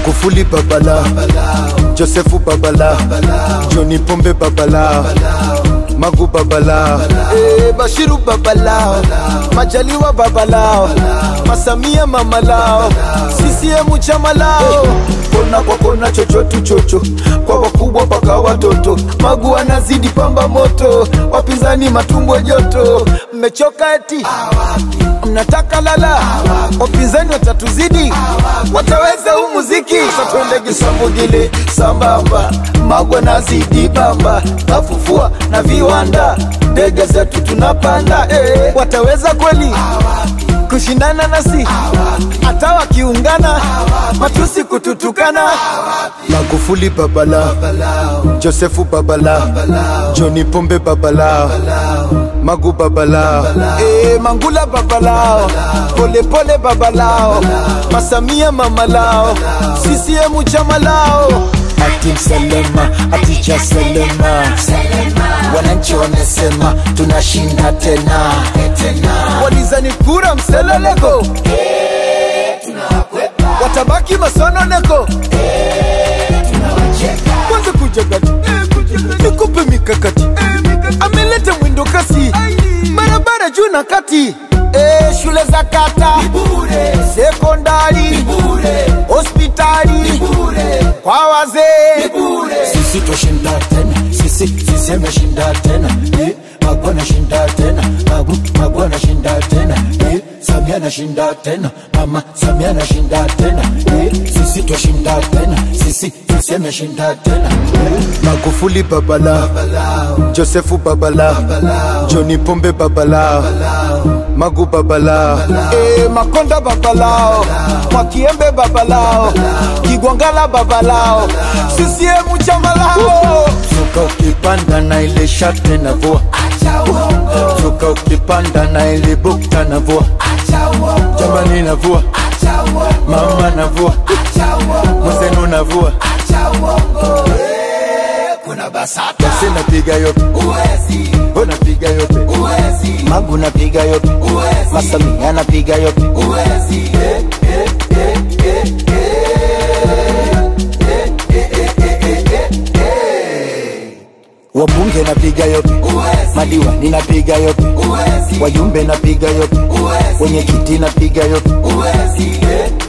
Magufuli babala, Josefu babala, Johni Pombe babala, Magu babala, eh, Bashiru babala, Majaliwa babalao, Masamia mamalao, CCM chama lao. Kona kwa kona, chochotu chocho, kwa wakubwa mpaka watoto. Magu anazidi pamba moto, wapinzani matumbo joto. Mmechoka eti mnataka lala, wapinzani watatuzidi, wataweza huu muziki. Sasa twende Kisambugile sambamba, Magwa nazidi bamba, kafufua na viwanda, ndege zetu tunapanda eh. Wataweza kweli kushindana nasi, hata wakiungana, matusi kututukana. Magufuli babala, Josefu babala, Johni Pombe babala, Magu babalao, eh, Mangula babalao, Pole Pole babalao, Masamia mamalao, CCM chama lao. Ati Mselema, ati cha Selema, wananchi wamesema tunashinda tena, walizani kura mseleleko, watabaki masononeko, kwanza kujagati, nikupe mikakati, ameleta mwindo kasi, barabara juu na kati, eh, shule za kata, sekondari, hospitali, kwa wazee sisi twashinda tena sisi sisi ameshinda tena eh, Magwa anashinda tena Magu Magwa anashinda tena eh, Samia anashinda tena mama Samia anashinda tena eh, sisi twashinda tena sisi sisi ameshinda tena eh, Magufuli babala, Josefu babala, Johni Pombe babala, Magu babala, eh, Makonda babalao, Mwakiembe babalao, Kigwangala babalao, CCM chama lao. Zuka ukipanda na ile shate na vua Zuka ukipanda na ile bukta na vua Jamani na vua Mama na vua Mwenzenu na vua kuna basata Basi napiga yope uwezi Unapiga yope uwezi Magu napiga yope uwezi Masamia napiga yope uwezi Wabunge napiga yope uwezi Madiwani napiga yope uwezi Wajumbe napiga yope uwezi Wenye kiti napiga yope uwezi